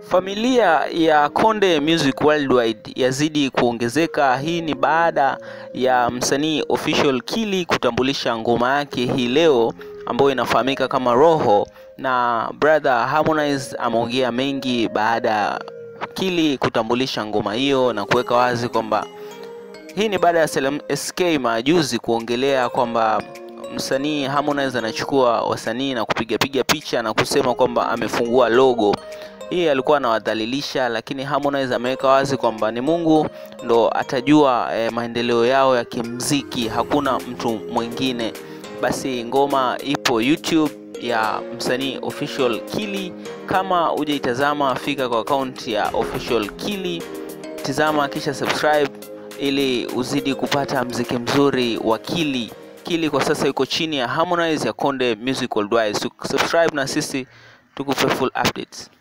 Familia ya Konde Music Worldwide yazidi kuongezeka. Hii ni baada ya msanii Official Kili kutambulisha ngoma yake hii leo ambayo inafahamika kama Roho, na brother Harmonize ameongea mengi baada ya Kili kutambulisha ngoma hiyo na kuweka wazi kwamba hii ni baada ya Salem SK majuzi kuongelea kwamba msanii Harmonize anachukua wasanii na kupiga piga picha na kusema kwamba amefungua logo. Hii alikuwa anawadhalilisha, lakini Harmonize ameweka wazi kwamba ni Mungu ndo atajua eh, maendeleo yao ya kimziki, hakuna mtu mwingine. Basi ngoma ipo YouTube ya msanii Official Kili. Kama hujaitazama, fika kwa akaunti ya Official Kili, tizama kisha subscribe ili uzidi kupata mziki mzuri wa Kili. Kili kwa sasa yuko chini ya Harmonize ya Konde Music Worldwide. Subscribe na sisi tukupe full updates.